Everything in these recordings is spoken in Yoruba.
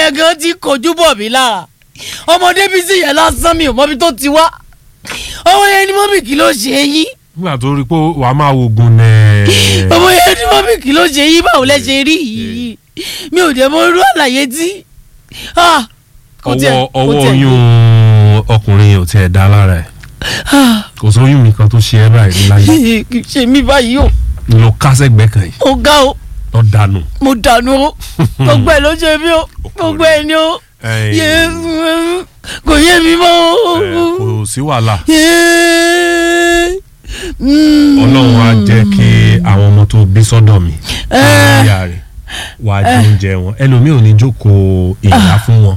yẹn gan ti kojú bọ̀ mí lára ọmọdé bí sì yẹn lásán mi ò mọbi tó ti wá ọmọ yẹn ni mọ́mì kí ló ṣe yín nígbà tó rí i pé wàá máa wo gun nẹ́ẹ̀. ọmọ yẹn ni mọ́mì kí ló ṣe yín báwo lẹ ṣe rí yìí mi ò dẹ̀ mọ irú àlàyé tí ah, kò tiẹ̀- ọwọ́ kò ọwọ́ tiẹ̀- oyún ọkùnrin yẹn ò tiẹ̀ dá lára ẹ̀ ah, kò sóyún mi kan tó ṣe ẹ́ báyìí láyé kì í ṣe mí báyìí o lọ kásẹ̀gbẹ́ kan yìí ó ga o lọ dànù. mo dànù o gbogbo ẹ ló ṣe mí o gbogbo ẹ ni o Ẹ̀yin, yé kò yé mi mọ́ o. ẹ̀, kò sí wàhálà Yé. Mm. ọlọ́run á jẹ́ kí àwọn ọmọ tó bí sọ́dọ̀ mi Eh. ìyá rẹ̀ wàá jẹ oúnjẹ wọn ẹlòmíì ò ní jókòó ìyá fún wọn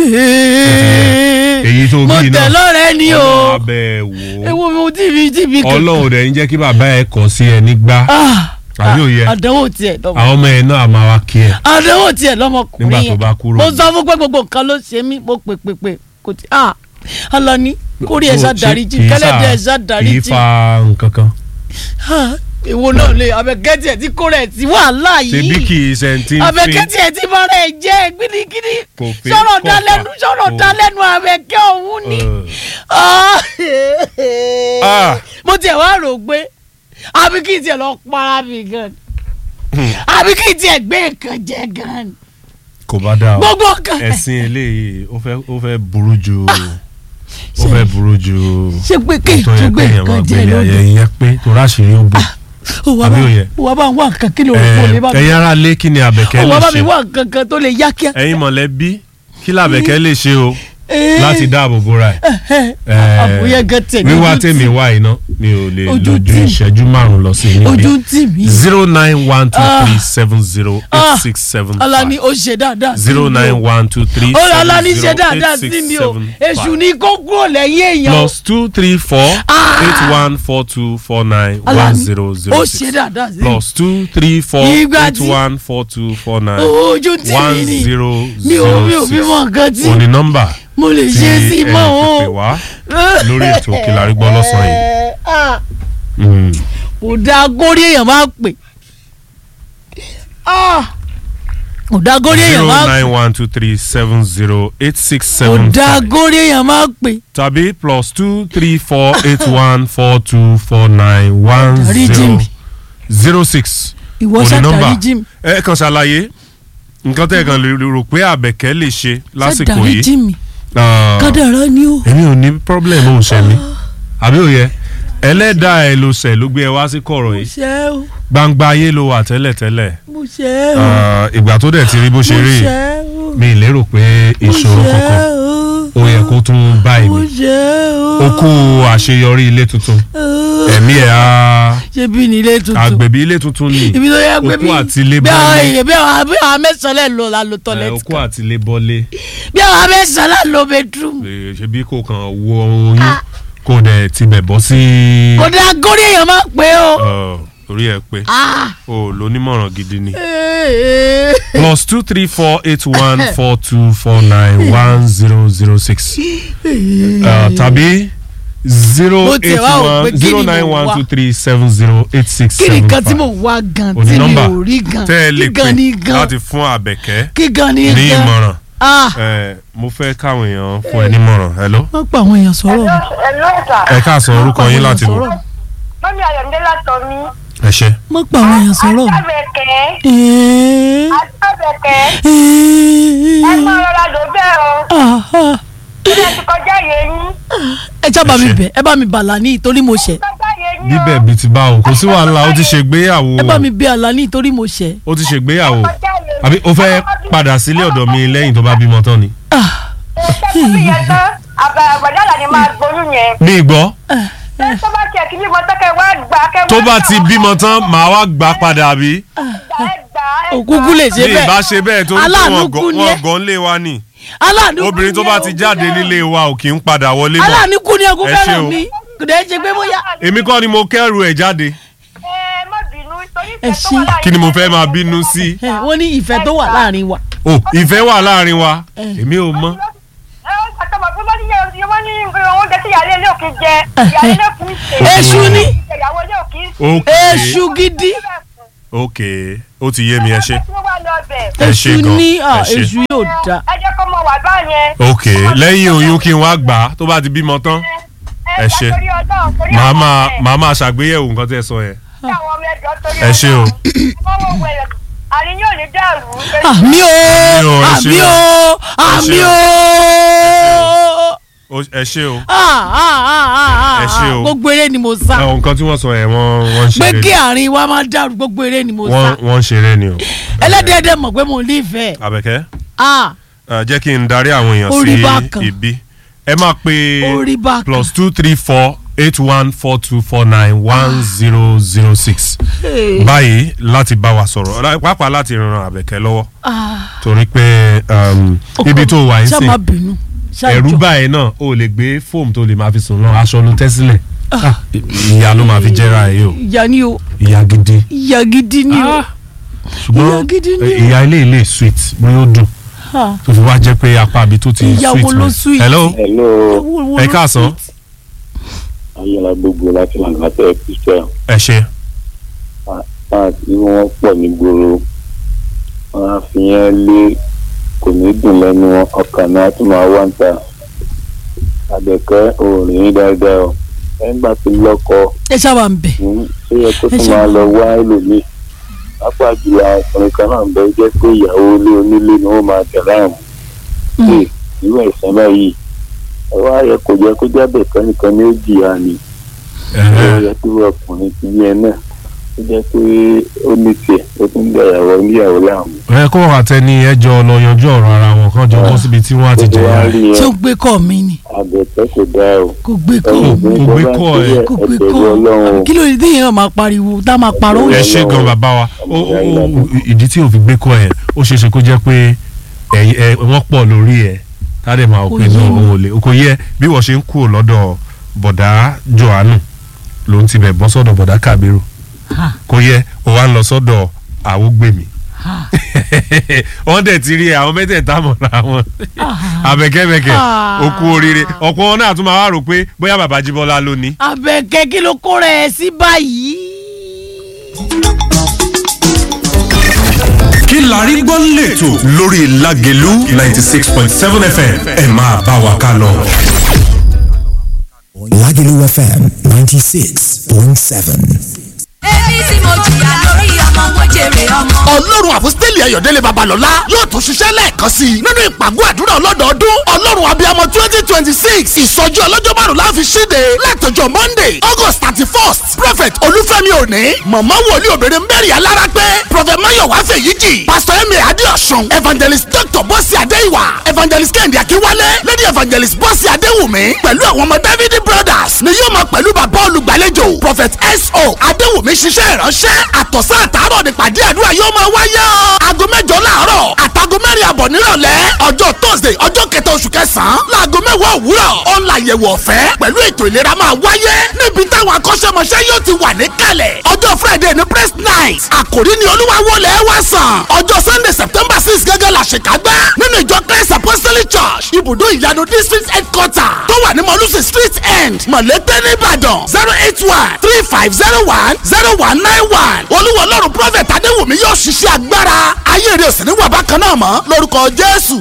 èyí tó mo bí tẹ̀ náà lọ́rẹ́ ni o ọlọ́run abẹ́ wò ó ewu mi ò tí mi tí mi ọlọ́run rẹ̀ ń jẹ́ kí bàbá ẹ̀ kọ̀ sí ẹ nígbà àbí òye àdánwò tiẹ̀ lọ́mọ àwọn ọmọ ẹ̀ náà á máa wá kí ẹ àdánwò tiẹ̀ lọ́mọkùnrin nígbà yẹn tó bá kúrò mo sọ fún pé gbogbo nǹkan ló ṣe mí mo pè pè pè kò tí ah alani kórè ẹ̀ Ṣé ṣàdáríjì kì í kẹlẹ́dẹ̀ ẹ̀ sà- kì í ṣàdáríjì fa nǹkan kan Ah, èwo náà lè abẹ́kẹ́tì ẹ̀ tí kórè ẹ̀ tí wàhálà yìí ṣebí kì í ṣe ti ń fi abẹ́kẹ́tì ẹ̀ tí bára ẹ̀ jẹ́ gidigidi Kò fi sọ̀rọ̀ kọ̀ dá fà. lẹ́nu sọ̀rọ̀ Kò- dá lẹ́nu abẹ́kẹ́ ọ̀hún ni. Ẹ̀, Ah. Ah. mo tiẹ̀ wá rò pé àbí kí n tiẹ̀ lọ para mi gan àbí kí n tiẹ̀ gbé nǹkan jẹ gan kò bá dáa o gbogbo kan ẹ̀sìn eléyìí ó fẹ́ ó fẹ́ burú ju ó fẹ́ burú ju ṣé pé kí n tó yẹ tún gbé kéèyàn máa nǹkan jẹ gbélé lóde ayé yẹn pé torí àṣírí ó bò òwò àbí òye? bá ń wá nǹkan kí ló rò kó lè bá mi ẹ̀yin ará lé kí ni àbẹ̀kẹ́ òwò lè bá mi ṣe wá nǹkan kan tó lè yá kíá. ẹ̀yin mọ̀lẹ́bí kí làbẹ̀kẹ́ lè ṣe o Eh. láti dáàbò bóra ẹ̀ àbúyẹ gan tẹ̀ ní wíwá ojú tèmi tì- wá iná mi ò lè Ojú lójú tì. ìṣẹ́jú márùn-ún lọ sí níbí ojú tì mí zero nine one two three seven zero eight six seven Alani five ó ṣe dáadáa sí zero mi o. nine one two three ó seven Alani ṣe zero dáadáa eight sí six mi o seven èṣù five ni kó kúrò lẹ́yìn èèyàn o. plus two three four Ah! eight one four two four nine one Alani zero ó zero ṣe six dáadáa sí mi. plus two three four Ìgbà eight tí- one four two four nine ojú tì mí one ni zero mi ò mi ò zero fi mọ six nǹkan tí òní nọ́mbà mo lè tí ṣe sí ẹni mọ́ pèpè o. wá lórí ètò Òkèlè Àrígbọ́ lọ́sàn-án yìí. Ah, Mm. kò dáa górí èèyàn máa pè Ah, kò dáa górí èèyàn zero máa nine one two three seven zero eight six kò seven dáa five górí èèyàn máa pè tàbí plus two three four eight one four two four nine one Dáríjì zero mi. zero six ìwọ òní nọ́mbà ṣàdáríjì mi ẹ kàn ṣàlàyé nǹkan tẹ́ ẹ kàn lè rò pé àbẹ̀kẹ́ lè ṣe lásìkò ṣàdáríjì yìí. mi Ah, kádàrá ni o. èmi ò ní problem ò ṣe mi àbí òye ẹlẹ́dàá ẹ ló ṣẹ̀ ló gbé ẹ wá sí kọ̀rọ̀ mo yìí ṣe o gbangba ayé ló wà tẹ́lẹ̀tẹ́lẹ̀ mo ṣe o Ah, ìgbà tó dẹ̀ ti rí bó mo ṣe rí ṣe o mi ì lérò pé ìṣòro mo ṣe kankan o ó yẹ kó tún bá mo èmi ṣe o ó kú àṣeyọrí ilé tuntun o. ẹ̀mí ẹ̀ á ṣé bí ní ilé tuntun àgbẹ̀bí ilé tuntun ni ibi tó yẹ pé Okú bí àti ilé bí àwọn bọ́lé. èèyàn bí àwọn bí àwọn mẹ́sàn-án lẹ̀ lò la lo ẹ̀, tọ́lẹ̀tì okú kan àti ilé bọ́lé bí àwọn mẹ́sàn-án lẹ̀ lo bedroom Eh, ṣebí kò kàn wo oyún kò dẹ̀ tibẹ̀ bọ́ sí kò dáa górí èèyàn máa pè o. Ọ̀, orí ẹ̀ pé Ah. o lónímọ̀ràn gidi ni. Eh, plus two three four eight one four two four nine one zero zero six tàbí zero Mo tiẹ̀ eight wá wò pé one kí zero ni mo nine one wá? two three seven zero eight six kí ni seven nǹkan tí five mo wá gan òní tí mi nọ́mbà ò rí gan tẹ́ ẹ lè kí gan ni pè gan láti fún àbẹ̀kẹ́ kí gan ni ní gan ìmọ̀ràn ah Eh, mo fẹ́ káwọn èèyàn fún ẹ nímọ̀ràn hello wọ́n pa àwọn èèyàn sọ̀rọ̀ mi. Hello sà. ẹ káàsán orúkọ yín láti bò Mọ́mí Ayọ̀mídé látọ̀ mi. ẹ ṣe wọ́n pa àwọn èèyàn sọ̀rọ̀ mi. Àtàbẹ̀kẹ́. Eh, Àtàbẹ̀kẹ́. eh, Ẹ máa rọra lò bẹ́ẹ̀ o. ah, ah. Ilé ti kọjá yé yín. ẹ já bá mi Ẹ ṣé. bẹ̀ ẹ bá mi bà Àlàní torí mo ṣẹ̀ Kọjá yé yín o. bíbẹ̀ bíi ti báwo kò sí wàhálà ó ti ṣègbéyàwó ẹ bá mi bẹ̀ Àlàní torí mo ṣẹ̀. ó ti ṣègbéyàwó Kọjá yé yín. àbí ó fẹ́ padà sílé ọ̀dọ̀ mi lẹ́yìn tó bá bímọ tán ni. Ah, Ṣé tó bí yẹn tán? Àbàdà ni máa gboyún yẹn. ní ìgbọ́ Ṣé tó bá tiẹ̀ kí bímọ tán kẹ́ wá gbà kẹ́ wá tó bá gbà ti wá bímọ tán màá wá gbà padà bí. gbà ẹ gbà ẹ òkúkú lè ṣe bí ìbá bẹ́ẹ̀ ṣe bẹ́ẹ̀ tó ń tó Aláàánú wọn kú ni gan- ẹ́. wọn gan lé wa ni aláàánú kú obìnrin tó ni bá ẹ, ti òkú jáde fẹ́ràn. nílé wa ò kì í padà wọlé mọ́ aláàánú kú ni ẹkún Ẹ ṣé fẹ́ràn o. mi kò dẹ́ ṣe pé bóyá. èmi kọ́ ni mo kẹ́rù ẹ̀ jáde Ẹ má bínú torí Ẹ ìfẹ́ tó ṣí. wà láàrin kí ni mo fẹ́ yín. máa bínú sí. ẹ, wọ́n ní ìfẹ́ tó wà láàrin wa. o ìfẹ́ wà láàrin wa èmi ò mọ̀ Ẹ ó àtọmọ̀ pé wọ́n ní yẹ wọ́n ní oúnjẹ tí ìyáálé ilé òkè jẹ ìyáálé ilé kì í ṣe. Èṣù ni. ìyàwó ilé òkè í ṣe. ok èṣù gidi ok ó ti yé mi ẹ ṣe Tí wọ́n wá lọ bẹ̀. ẹ ṣe èṣù gan ní à, ẹ ṣe èṣù yóò da. Ẹ jẹ́ báyẹn. ok lẹ́yìn oyún kí n wá gbà á tó bá ti bímọ tán ẹ ṣe. torí ọlọ́run torí màá àwọn máa ọmọ ẹ̀. màá máa ṣàgbéyẹ̀wò nǹkan tí ẹ sọ yẹn. Kí àwọn ọmọ ẹ̀jọ̀ torí Ẹ ṣé o. Ọlọ́run. Ọmọ wo wẹ̀rẹ̀, àní yóò ní dàrú. àmì o Àmì o, ẹ ṣé àmì o. o àmì o. Ó- ẹ ṣé o. Ah, ah, ah, ah, Ẹ ṣé o. gbogbo eré ni mo sá àwọn nǹkan tí wọ́n sọ yẹn wọ́n wọ́n ń pé ṣeré kí ni. àárín wa máa dàrú gbogbo eré ni mo sá wọ́n wọ́n ń ṣeré ni o. ẹlẹ́dẹ̀ẹ́dẹ́ mọ̀ pé mo nífẹ̀ẹ́ àbẹ̀kẹ́ ah ẹ, jẹ́ kí n darí àwọn èèyàn Orí bákan. sí ibi ẹ máa pe Orí bákan. plus two three four eight one four two four nine one zero zero six báyìí láti bá wa sọ̀rọ̀ lá- pàápàá láti ran àbẹ̀kẹ́ lọ́wọ́ ah torí pé um, ibi tó wà ń ṣá sìn má bínú ṣá ẹ̀rú jọ. báyìí náà o lè gbé fóòmù tó lè máa fi sùn náà aṣọ ló tẹ́ sílẹ̀ Ah, ìyá ló máa fi jẹ́ra ẹ̀ yìí o ìyá ni o ìyá gidi ìyá gidi ni o ṣùgbọ́n Ìyá gidi ni o. ìyá ilé ilé sweet bóyá ó dùn Ah, tó fi wá jẹ́ pé apá àbí tó ti Ìyá sweet wo ló mọ́. sweet? hello hello wo- wo ẹ ló káàsán. sweet? ayọ̀lá gbogbo láti lànà tẹ́ kristian ẹ ṣe máa tí wọ́n pọ̀ nígboro wọ́n á fi yẹn lé kò ní dùn lẹ́nu wọn ọkàn náà tún máa wá ń ta àbẹ̀kẹ́ òòrùn dáadáa o ẹ̀ńgbà tó lọ́kọ ẹ ṣáà ń bẹ̀ ní ṣé yẹ kó Ẹ tún ṣe máa wá. lọ wá ẹlòmíì pápá jùlọ àwọn ọkùnrin kan náà ń bẹ jẹ́ pé ìyàwó ilé onílé ni wọ́n máa tẹ̀ láàmú ṣe irú ẹ̀sán báyìí ẹ wá yẹ kó jẹ́ kó jábẹ̀ kan nìkan ní ó jìyà ni ó yẹ kí wọ́n ọkùnrin ti yẹn náà ó jẹ́ pé ó ní tiẹ̀ ó tún gba ìyàwó níyàwó láàmú. ẹ kó wà tẹ ní ẹjọ́ lọ yanjú ọ̀rọ̀ ara wọn kan jọ bọ́ síbi tí wọ́n á ti gbogbo jẹyà wa rẹ̀. rí ṣé yẹn o gbé kọ́ mi ni àbẹ̀tẹ́ kò dáa o. kò gbé kọ́ ẹ̀yin kò obìnrin gbé tó bá ń kọ́ ṣe ẹ. bẹ́ẹ̀, kò ẹ gbé bẹ̀rù kọ́ ọlọ́run o. kí ló dé téèyàn máa pariwo tá a máa parọ́ ẹ ṣe gan bàbá wa ó ó ó ìdí tí o fi gbé kọ́ ẹ̀ ó ṣeé ṣe kó jẹ́ pé ẹ̀yin- ẹ wọ́n pọ̀ lórí ẹ̀ tádé máa Kò pè yé ní mi. òun ò lè kò yẹ bí wọ́n ṣe ń kúrò lọ́dọ̀ bọ̀dá johannu ló ń tibẹ̀ bọ́ sọ́dọ̀ bọ̀dá kabiru Ha. kò yẹ ó wá ń lọ sọ́dọ̀ àwògbèmí Ha. wọ́n dẹ̀ ti rí àwọn mẹ́tẹ̀ẹ̀ta mọ̀ra wọn abẹ́kẹ́bẹ́kẹ́ Ah. ó kú oríire ọ̀pọ̀ wọn náà tún máa wá rò pé bóyá bàbá jíbọ́lá ló ní. Àbẹ̀kẹ́ kí ló kó rẹ̀ sí báyìí. kí la rí gbọ́ lẹ́tọ̀ lórí Lágelú ninety six point seven FM ẹ máa bá wa ká lọ. Lagelu FM 96.7. èmi tí mo jìyà lórí ọmọ mo jèrè ọmọ. ọlọ́run àfọ́sítẹ́lì ayọ̀délé babalọ́lá yóò tún ṣiṣẹ́ lẹ́ẹ̀kan sí i nínú ìpàgọ́ àdúrà ọlọ́dọọdún ọlọ́run abiyamọ twenty twenty six ìsọjí ọlọ́jọ́ márùn láfi ṣíde látọjọ́ monday august thirty first prophet olúfẹ́mi òní mọ̀mọ́ wòlíì obìnrin mary alára pé prophet mayowa fèyíjì pastor emir adéọ̀sùn evangelist dr bọ́sì adéìwà evangelist kẹ́hìndé akínwálé lady evangelist bọ́sì adéwùmí pẹ̀lú àwọn ọmọ david brothers ni yóò máa pẹ̀lú bàbá olùgbàlejò prophet so adéwùmí ṣiṣẹ́ ìránṣẹ́ àtọ̀sán àtàárọ̀ nípàdé àdúrà yóò máa wáyé o aago mẹ́jọ láàárọ̀ àtàgọ́ mẹ́rin àbọ̀ nírọ̀lẹ́ ọjọ́ thursday ọjọ́ kẹta oṣù kẹsàn-án láago mẹ́wàá òwúrọ̀ ọ̀la àyẹ̀wò ọ̀fẹ́ pẹ̀lú ètò ìlera máa wáyé níbi táwọn akọ́ṣẹ́mọṣẹ́ yóò ti wà níkàlẹ̀ ọjọ́ friday ní press night àkòrí ni olúwa wọlé wá sàn ọjọ́ sunday september six gẹ́gẹ́ la ṣèkágbá nínú ìjọ christ apostolic church ibùdó ìyanu district headquarter tó wà ní mọ̀lúsì street end mọ̀lẹ́tẹ̀ nìbàdàn zero eight one three five zero one zero one nine one olúwa ọlọ́run prophet adéwùmí yóò ṣiṣẹ́ agbára ayé rẹ̀ sì ní wà bákan náà mọ́ lórúkọ jésù.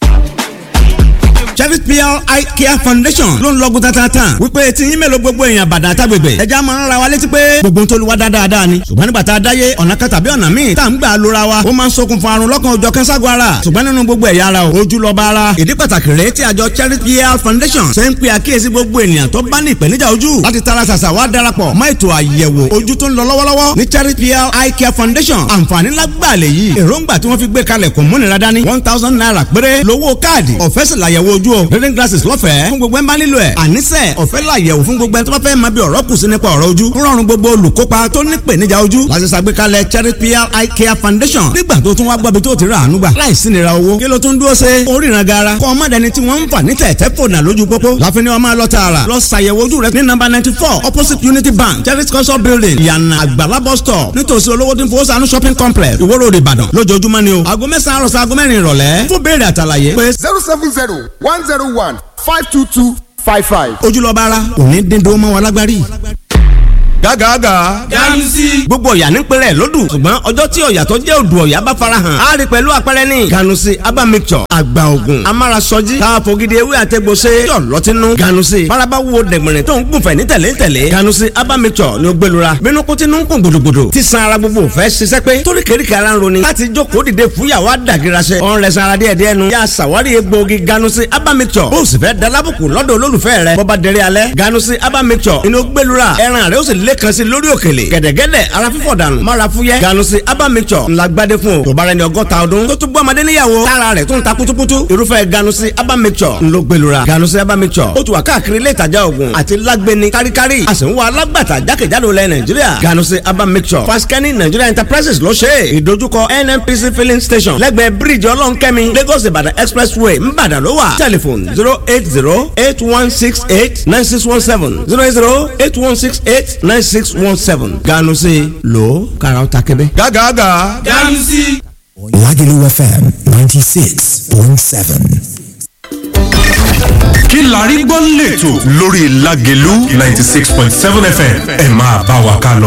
Cherry PR Eye Care Foundation ló ń lọ́gùn tatatan wípé tí yín mélòó gbogbo èèyàn bàdà tágbègbè ẹja máa ń ra wa létí pé gbogbo ń tolúwa dáadáa ni ṣùgbọ́n nígbà tá a dáyé ọ̀nà kan tàbí ọ̀nà míì tá à ń gbà lóra wa ó máa ń ṣokùnfà àrùn lọ́kàn òjọ̀ kẹ́sàgọ́ ara ṣùgbọ́n nínú gbogbo ẹ̀yà ara o ojú lọ́ba ara ìdí pàtàkì rèé tí àjọ Cherry PR Foundation ṣe ń pe àkíyèsí gbogbo ènìyàn tó bá ní ìpèníjà ojú láti tara ṣàṣà wá darapọ̀ mọ́ ètò àyẹ̀wò ojú tó ń lọ lọ́wọ́lọ́wọ́ ní Cherry PR Eye Care Foundation àǹfààní lágbàlẹ̀ yìí èròǹgbà tí wọ́n fi gbé kalẹ̀ kò múnira dání one thousand naira péré lówó káàdì ọ̀fẹ́ sì làyẹ̀wò ojú o reading glasses lọ́fẹ̀ẹ́ fún gbogbo ẹ̀ ń bá nílò ẹ̀ àníṣe ọ̀fẹ́ làyẹ̀wò fún gbogbo ẹ̀ tó bá fẹ́ máa bí ọ̀rọ̀ kù sí nípa ọ̀rọ̀ ojú ń rọrùn gbogbo olùkópa tó ní ìpèníjà ojú láti ṣàgbékalẹ̀ Cherry PR Eye Care Foundation nígbà tó tún wá gbọ́bi tó ti rà àánú gbà láìsí nira owó kí ló tún dúró ṣe oríran gara kọ́ ọmọdéni tí wọ́n ń fà ní tẹ̀tẹ̀ fònà lójú pópó láfi ni wọ́n máa lọ tààrà lọ ṣàyẹ̀wò ojú rẹ ní nọ́mbà ninety four opposite Unity Bank Cherry culture building ìyànà àgbàlá bus stop nítòsí olówó tí ń fowó sànú shopping complex Ìwó Road Ìbàdàn lójoojúmọ́ ni o aago mẹ́sàn-án àròsọ aago mẹ́rin ìrọ̀lẹ́ fún béèrè àtàlàyé pé zero seven zero one zero one five two two five five. ojúlọ́ba ara òní dín dó mọ́ wọn lágbárí. gágàgà. ganusi. gbogbo ọ̀yà ní pẹ̀lẹ́ lódù ṣùgbọ́n ọjọ́ tí ọ̀yà tó jẹ́ odò ọ̀yà bá farahàn á rí pẹ̀lú àpẹẹrẹ ní. ganusi aba mixture àgbà ògùn amárasọjí káfọ́gídé ewé àtẹ̀gbò ṣe yọ̀ lọ́tínú. ganusi faraba wo dẹ̀gbẹ̀rẹ̀ tó ń gùnfẹ̀ ní tẹ̀lé tẹ̀lé. ganusi aba mixture ni ó gbẹlura bínú kó tinú ń kún gbòdògbòdò tí san ara gbogbo fẹ́ ṣiṣẹ́ pé torí kéríkì ara ń roni láti jókòó dìde fúyàwó àdàgìrasẹ. ọ̀n rẹ̀ sanra díẹ̀ díẹ̀ nu. yà sàwárí egbòogi ganusi aba mixture bó o sì fẹ́ dalábùkù lọ́dọ̀ olólùfẹ́ rẹ̀ bọ́ba dẹrẹ́ alẹ́ ganusi aba mixture inú gbẹlura ẹran rẹ̀ ó sì lẹ́kan sí lórí òkèlè gẹ̀dẹ̀gẹ̀dẹ̀ ara fífọ̀ dànù mara fúyẹ́ ganusi aba mixture ńlá gbadé fún o tó bá rẹ ní ọgọ́ta ọdún tó tún bọ́ ọmọdé níyàwó tára rẹ̀ tún ta kutukutu irúfẹ́ ganusi aba mixture ńlọ gbẹlura ganusi aba mixture ó tún wà káàkiri ilé ìtajà oògùn àti lágbẹni káríkárí a sì ń wá alágbàtà jákèjádò lẹ nàìjíríà ganusi aba mixture faskani nigeria enterprises ló ṣe é ìdojúkọ nnpc filling station lẹ́gbẹ̀ẹ́ bíríìjì ọlọ́nkẹ́mi lagos ìbàdàn expressway ńbàdàn ló wà telephone zero eight zero eight one six eight nine six one seven zero eight zero eight one six eight nine six one seven ganusi lo karaw ta kebe. gágàgà. ganusi. Lagelu FM 96.7. kí la rí gbọ́ lẹ́tọ̀ lórí Lágelú ninety six point seven FM ẹ máa bá wa ká lọ.